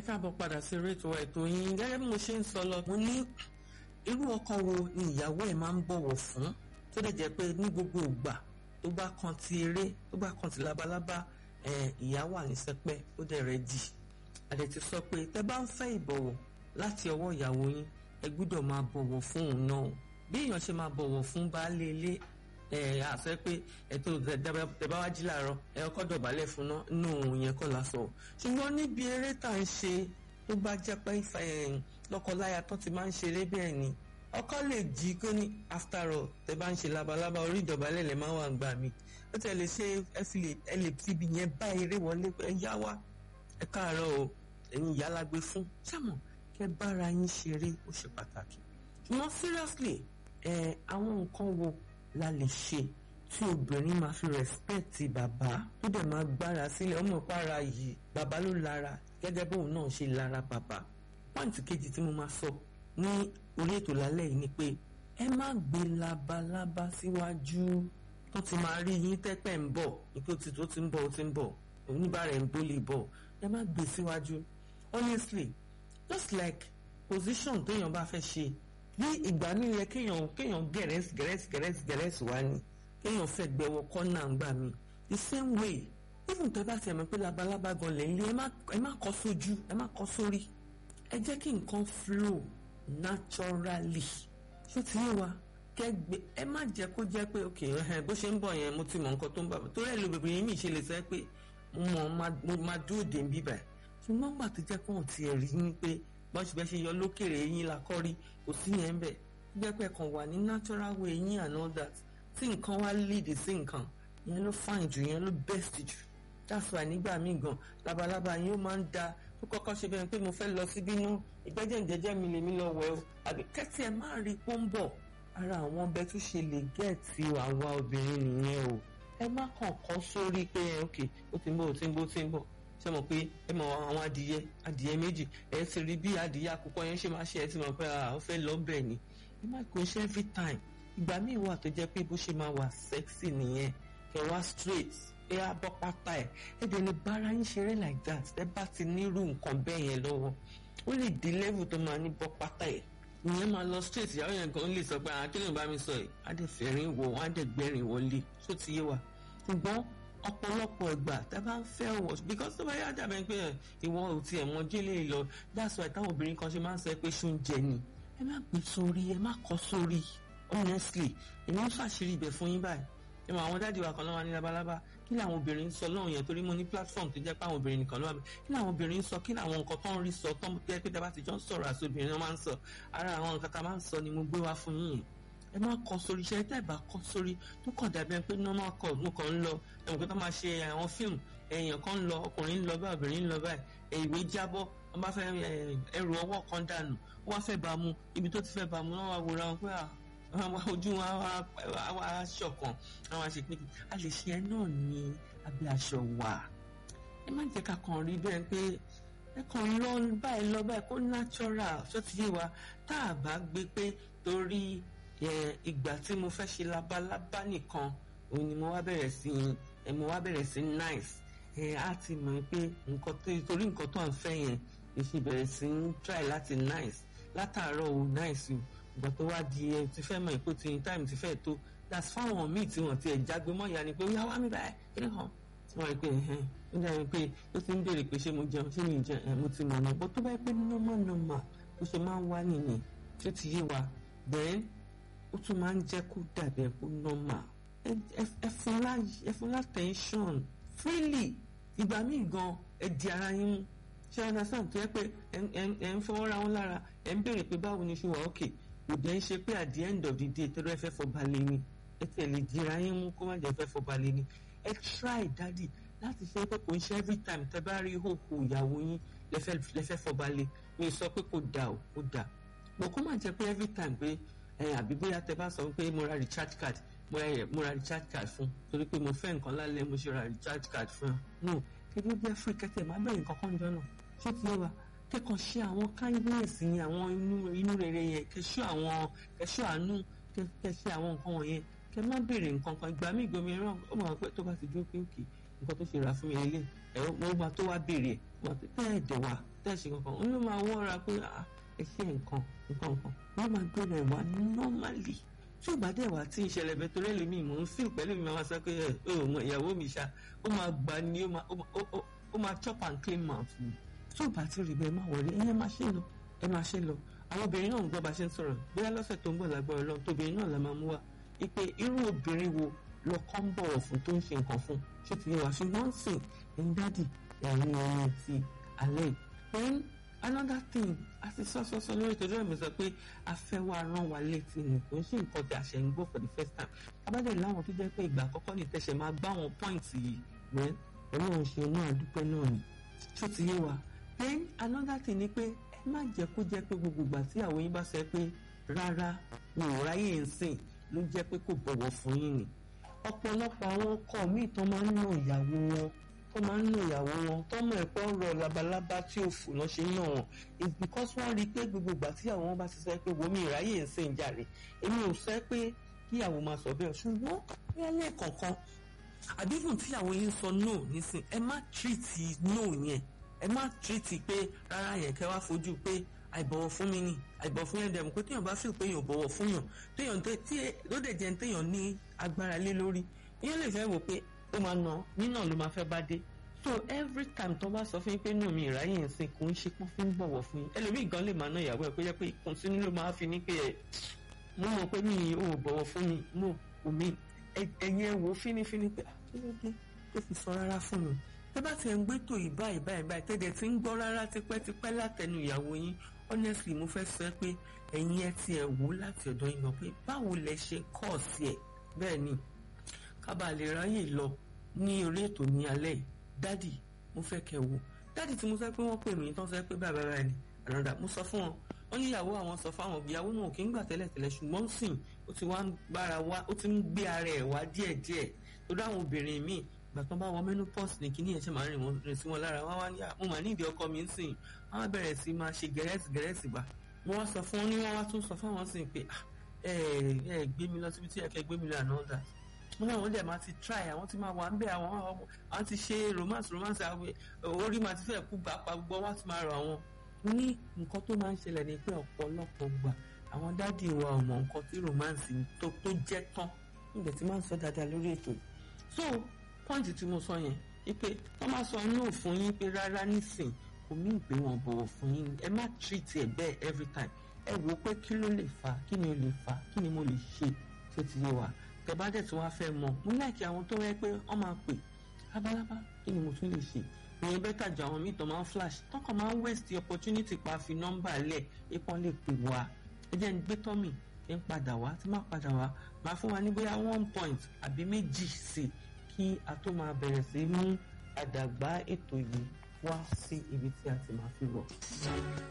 káàbọ̀ padà sí orí ètò ètò yín gẹ́gẹ́ bí mo ṣe ń sọ lọ mo ní irú ọkọ wo ni ìyàwó ẹ̀ máa ń bọ̀wọ̀ fún tó dẹ̀ jẹ́ pé ní gbogbo ìgbà tó bá kan ti eré tó bá kan ti labalábá ìyá wà ní sẹpẹ́ ó dẹ̀ rẹ̀ dì àdẹ̀ ti sọ pé tẹ́ bá ń fẹ́ ìbọ̀wọ̀ láti ọwọ́ ìyàwó yín ẹ gbúdọ̀ máa bọ̀wọ̀ fún òun náà bí èèyàn ṣe máa bọ̀wọ̀ fún baálé ilé ẹ àṣẹ pé ètò ìdẹ̀bá wá jí làárọ̀ ẹ ọkọ̀ dọ̀bálẹ̀ fún náà nù yẹn kọ́ la sọ ṣùgbọ́n níbi eré tá à ń ṣe tó bá jẹ́ pé lọ́kọláya tó ti máa ń ṣeré bẹ́ẹ̀ ni ọkọ lè jí kó ní after all tẹ bá ń ṣe labalábá orí ìdọ̀bálẹ̀ lè máa wà gbà mí ó tẹ̀ lè ṣe ẹ lè fi ibi yẹn bá eré wọlé pé ẹ yá wá ẹ káàárọ̀ o ẹ̀yin ìyá la gbé fún ṣàmọ̀ kẹ bára yín ṣeré ó ṣe pàtàkì ṣùgbọ́n seriously ẹ àwọn nǹkan wo la lè ṣe tí obìnrin máa fi rẹ́spẹ̀tì bàbá tó dẹ̀ máa gbára sílẹ̀ ọmọ ìpara yìí bàbá ló lára gẹ́gẹ́ bóun náà ṣe lára bàbá pọ́ǹtì kejì tí mo máa sọ ní orí ètò lálẹ́ yìí ni pé ẹ má gbé labalábá síwájú tó ti máa rí yín tẹ́pẹ́ ń bọ̀ nípé ó ti tó ti ń bọ̀ ó ti ń bọ̀ oníbàárẹ̀ ń bólè bọ̀ ẹ má gbé síwájú honestly just like position téèyàn bá fẹ́ ṣe ní ìgbà mi yẹ kéèyàn kéèyàn gẹ̀rẹ́sì gẹ̀rẹ́sì gẹ̀rẹ́sì gẹ̀rẹ́sì wá ni kéèyàn fẹ́ gbẹwọ kọ́nà ńgbà mi the same way even tó bá ti ẹ̀mọ́ pé labalábá gan lè lé ẹ má kọ́ sójú ẹ má kọ́ sórí ẹ jẹ́ kí nǹkan flow naturally ṣó ti yé wa kẹgbẹ ẹ má jẹ́ kó jẹ́ pé ok bó ṣe ń bọ̀ yẹn mo ti mọ nǹkan tó ń bà torí ẹ lo bèbè yín mi ṣe lè sọ pé mo máa dúró dé ń bíbà ṣùgbọ́n gbà tó jẹ́ pé wọ́n ti rí ni pé bọ́n ṣe bẹ́ẹ̀ ṣe yọ lókèrè eyín la kọ́ rí kò sí yẹn bẹ́ẹ̀ jẹ́ pé kàn wà ní natural way eyín and all that tí nǹkan wá lead sí nǹkan yẹn ló fine jù yẹn ló best jù that's why nígbà míì gan labalábá yín ó máa ń da tó kọ́kọ́ ṣe bẹ́ẹ̀ pé mo fẹ́ lọ síbí nú ìgbẹ́jẹ̀ ìjẹ́jẹ́ mi lèmi lọ wẹ̀ o àbí kẹ́tì ẹ̀ má rí pó ń bọ̀ ara àwọn ọbẹ̀ tó ṣe lè gẹ̀ẹ́tì àwa obìnrin nìyẹn o ẹ má kàn kọ́ sórí pé ok ó ti ń bọ̀ ó ti ń bọ̀ ó ti ń bọ̀ ṣe mọ̀ pé ẹ mọ̀ àwọn adìyẹ adìyẹ méjì ẹ ti rí bí adìyẹ àkùkọ yẹn ṣe máa ṣe ẹ ti mọ̀ pé ó fẹ́ lọ bẹ̀ ni ẹ má kó ṣe every time ìgbà míì wà tó jẹ́ pé bó ṣe máa wà sexy nìyẹn kẹ wá straight ẹ á bọ́ pátá ẹ ẹ dẹ̀ lè bára yín ṣeré like that ẹ bá ti nírú nǹkan bẹ́ẹ̀ yẹn lọ́wọ́ ó lè di level tó máa ní bọ́ pátá ẹ ìyẹn máa lọ straight ìyàwó yẹn gan lè sọ pé àkílẹ̀ bá mi sọ ẹ̀ á dẹ̀ fẹ́rin wọ̀ wọ́n á dẹ̀ gbẹ́rin wọlé tó ti yé wa ṣùgbọ́n ọ̀pọ̀lọpọ̀ ìgbà tá a bá ń fẹ́ wọ̀ because tó bá yá dàbẹ̀ pé ìwọ ò tiẹ̀ mọ jẹ́lẹ̀ lọ that's why táwọn obìnrin kan ṣe máa ń sọ pé ṣóúnjẹ ni ẹ má gbé sórí ẹ má kọ́ sórí honestly èmi ń ṣàṣírí ibẹ̀ fún yín báyìí ẹ mọ àwọn dáàdi wa kan lọ́wọ́ ní labalábá kí làwọn obìnrin ń sọ lọ́hùn yẹn torí mo ní platform tó jẹ́ pé àwọn obìnrin nìkan lọ́wọ́ kí làwọn obìnrin ń sọ kí làwọn nǹkan tó ń rí sọ tó ń jẹ́ pé dábàá ti jọ ń sọ̀rọ̀ àti obìnrin náà máa ń sọ ara àwọn nǹkan tá a máa ń sọ ni mo gbé wá fún yín ẹ má kọ sórí iṣẹ́ tẹ́ ẹ bá kọ sórí tó kàn dàbí ẹ pé normal call mo kàn ń lọ ẹ̀wọ̀n pé tó máa ṣe àwọn fíìmù èèyàn kan ń lọ ọkùnrin ń lọ báyìí obìnrin ń lọ báyìí ìwé jábọ́ wọ́n bá fẹ́ ẹrù ọwọ́ kan dànù wọ́n fẹ́ bá mu ibi tó ti fẹ́ bá mu wọ́n wá wòra wọn pé àwọn ojú wọn á ṣọ̀kan àwọn àṣepé a lè ṣe ẹ náà ní abẹ́ aṣọ wà ẹ má jẹ́ ká kàn rí bẹ́ẹ̀ pé ẹ kàn lọ báyìí lọ báyìí kó natural ṣó ti yé wa tá a bá gbé pé torí ìgbà tí mo fẹ́ ṣe labalábá nìkan òun ni mo wá bẹ̀rẹ̀ sí ẹ mo wá bẹ̀rẹ̀ sí nice ẹ á ti mọ̀ pé nǹkan tó torí nǹkan tó à ń fẹ́ yẹn èsì bẹ̀rẹ̀ sí ń try láti nice látàárọ̀ o nice o ìgbà tó wá di ẹ ti fẹ́ mọ̀ ìpò tí time ti fẹ́ tó that's fáwọn míì tí wọ́n ti ẹ̀ jágbe mọ́ ìyá ni pé ó yá wá mi báyìí kí ni hàn tí wọ́n rí pé ẹ̀hẹ́n ó dàbí pé ó ti ń béèrè pé ṣé mo jẹun ṣé mi jẹun ẹ̀ mo ti mọ̀ náà bó tó bá yẹ pé normal normal bó ṣe máa ń wá nìyẹn tó ti yé wa then ó tún máa ń jẹ́ kó dàbí ẹ̀ kó normal ẹ fún lá tension freely ìgbà míì gan ẹ di ara yín mú ṣé understand tó yẹ pé ẹ ń fọwọ́ ra wọn lára ẹ ń béèrè pé báwo ni ṣe wà ókè kò dẹ̀ ń ṣe pé at the end of the day tẹ́lẹ̀ ẹ fẹ́ fọba lé ni ẹ tiẹ̀ lè di ara yín mú kó má jẹ́ fẹ́ fọba lé ni ẹ try daddy láti ṣe pé kò ń ṣe every time tẹ́ bá rí ìhòòhò ìyàwó yín lẹ́fẹ́ fọba lé mi sọ pé kò dà ó kò dà bọ̀ kó má jẹ́ pé every time pé ẹ àbí bóyá tẹ́ bá sọ pé mo ra recharge card mo ra mo ra recharge card fún torí pé mo fẹ́ nǹkan lálẹ́ mo ṣe ra recharge card fún no kébí bí free kẹ́tẹ̀ má bẹ̀rẹ̀ nǹkan kan jọ náà ṣé ti yé wa kẹ́kọ̀ọ́ ṣe àwọn kindness yẹn àwọn inú inú rere yẹn kẹ́ṣọ́ àwọn kẹ́ṣọ́ àánú kẹ́ṣẹ́ àwọn nǹkan wọ̀nyẹn kẹ́ má béèrè nǹkan kan ìgbà míì gbomi ẹran ó mọ̀ pé tó bá ti dúró pé òkè nǹkan tó ṣe rà fún mi lélẹ̀ ẹ̀rọ mo máa tó wá béèrè ẹ̀ mo máa tẹ́ ẹ̀ dẹ̀ wá tẹ́ ẹ̀ ṣe kankan ó ló máa wọ́ra pé ẹ ṣe nǹkan nǹkan nǹkan wọ́n máa gbé rẹ̀ wá normally tí ò bá dẹ̀ wá tí ìṣẹ̀lẹ̀ bẹ torí ẹlòmíì mò ń fíl pẹ̀lú mi máa sọ pé ẹ ò mọ ìyàwó mi ṣá ó máa gbà ní ó máa chop and clean mouth mi tí ò bá ti rí bẹ́ẹ̀ má wọlé ẹ máa ṣe lọ ẹ máa ṣe lọ àwọn obìnrin náà ń gbọ́ bá ṣe ń sọ̀rọ̀ bóyá lọ́sẹ̀ tó ń bọ̀ lágbára Ọlọ́run tóbìnrin náà la máa mú wá ipe irú obìnrin wo lọ́kọ́ ń bọ̀wọ̀ fún tó ń ṣe nǹkan fún ṣé ti yẹ wá ṣùgbọ́n sìn ẹ̀yin dádì ẹ̀yin ọmọ ti alẹ́ then another thing a ti sọ sọ sọ lórí ìtọ́jú ẹ̀mí sọ pé a fẹ́ wá rán wa létí ni kò ń ṣe nǹkan tí a ṣe ń gbọ́ for the first time abájẹ́ láwọn tó jẹ́ pé ìgbà àkọ́kọ́ ní tẹ̀sẹ̀ máa gbá wọn point yìí wẹ́n ọlọ́run ṣe náà àdúpẹ́ náà ni ṣó ti yé wa then another thing ni pé ẹ má jẹ́ kó jẹ́ pé gbogbo ìgbà tí àwọn yín bá sọ pé rárá mi ò ráyè ń sìn ló jẹ́ pé kò bọ̀wọ̀ fún yín ni ọ̀pọ̀lọpọ̀ àwọn ọkọ míì tó máa ń nà ìyàwó wọn tó máa ń nà ìyàwó wọn tọ́mọ ẹ̀pọ̀ rọ labalábá tí ò fò náà ṣe ń nà wọn it's because wọ́n rí i pé gbogbo ìgbà tí àwọn wọn bá ti sọ pé wo mi ìráyè ń sìn jàre èmi ò sọ pé kíyàwó máa sọ bẹ́ẹ̀ ṣùgbọ́n bóyá lẹ́ẹ̀kọ̀ọ̀kan àbí fún tíyàwó yín sọ no nísìn ẹ má tírìtì no yẹn ẹ má tírìtì pé rárá yẹn kẹ́ wá fojú pé àìbọ̀wọ̀ fún mi ni àìbọ̀wọ̀ fún yẹn dẹ̀mú pé téèyàn bá feel pé èèyàn bọ̀wọ̀ fún yàn téèyàn tí ló dẹ̀ jẹ́ téèyàn ní agbára lé lórí ìyẹn lè fẹ́ wò pé ó máa nà nínà ló máa fẹ́ bá dé so every time tó bá sọ fún yín pé nù mí ìráyè ń sìn kò ń ṣe pọ́n fún bọ̀wọ̀ fún yín ẹlòmíì gan lè máa ná ìyàwó ẹ̀ pé jẹ́ pé ìkùnsínú ló máa fi ní pé ẹ̀ mo mọ̀ pé mi ò bọ̀wọ̀ fún mi no kò mí ẹ̀yin ẹ̀ wò fínífíní pé kí ló dé tó fi sọ rárá fún mi tẹ́ bá ti ẹ̀ ń gbé tò yìí báyìí báyìí báyìí tẹ́lẹ̀ tí ń gbọ́ rárá tipẹ́tipẹ́ látẹnu ìyàwó yín honestly mo fẹ́ sọ pé ẹ̀yin ẹ ti ẹ̀ wò láti ọ̀dọ̀ yín lọ pé báwo lẹ ṣe kọ́ sí ẹ̀ bẹ́ẹ̀ ni kábàá lè ráyè lọ ní orí ètò ní alẹ́ yìí dádì mo fẹ́ kẹ́ wò dádì tí mo sọ pé wọ́n pè mí tán sọ pé bàbá bàbá ni ànàdà mo sọ fún wọn wọ́n ní ìyàwó àwọn sọ fáwọn ìyàwó náà kì í gbà tẹ́lẹ̀tẹ́lẹ̀ ṣùgbọ́n sìn ó ti wá ń bára wá ó ti ń gbé ara ẹ̀ wá díẹ̀díẹ̀ torí àwọn obìnrin míì ìgbà tó bá wọ menopause ní kíní ẹ̀ ṣe máa rìn wọn rìn sí wọn lára wọn wá ní mo mà ní ìdí ọkọ mi ń sìn wọn á bẹ̀rẹ̀ sí máa ṣe gẹ̀rẹ́sì gẹ̀rẹ́sì bá wọn wá sọ fún wọn ní wọn wá tún sọ fáwọn sìn pé ẹ ẹ gbé mi lọ síbi tí ẹ kẹ gbé mi lọ àná ọ̀dà wọn àwọn dẹ̀ máa ti try àwọn ti máa wà ń bẹ̀ àwọn àwọn ti ṣe romance romance orí máa ti fẹ́ kú gbà pa gbọ́ wọ́n ti máa rọ àwọn ní nǹkan tó máa ń ṣẹlẹ̀ ní pé ọ̀pọ̀lọpọ̀ gbà àwọn dádì wa ò mọ nǹkan tí romance tó tó jẹ́ tán nígbà tí máa ń sọ dáadáa lórí ètò yìí so pọ́ǹtì tí mo sọ yẹn wípé wọ́n máa sọ no fún yín pé rárá nísìn kò mí ìgbé wọn bọ̀wọ̀ fún yín ẹ má treat ẹ bẹ́ẹ̀ every time ẹ wò ó pé kí ló lè fà kí ni ó lè fà kí ni mo lè ṣe tó ti yé wa tẹ bá dẹ̀ tí wọ́n á fẹ́ mọ̀ mo láìkí àwọn tó rẹ́ pé wọ́n máa pè lábálábá kí ni mo tún lè ṣe ìyẹn bẹ́ẹ̀ tàjà àwọn míì tó máa ń flash tọkàn máa ń waste the opportunity pa fi nọ́mbà lẹ̀ ipò lè pè wá ẹ jẹ́ ń gbé tọ́mì ẹ ń padà wá tí má padà wá máa fún wa ní bóyá one point àbí méjì sí i kí a tó máa bẹ̀rẹ̀ sí mú àdàgbà ètò yìí wá sí ibi tí a ti máa fi wọ̀.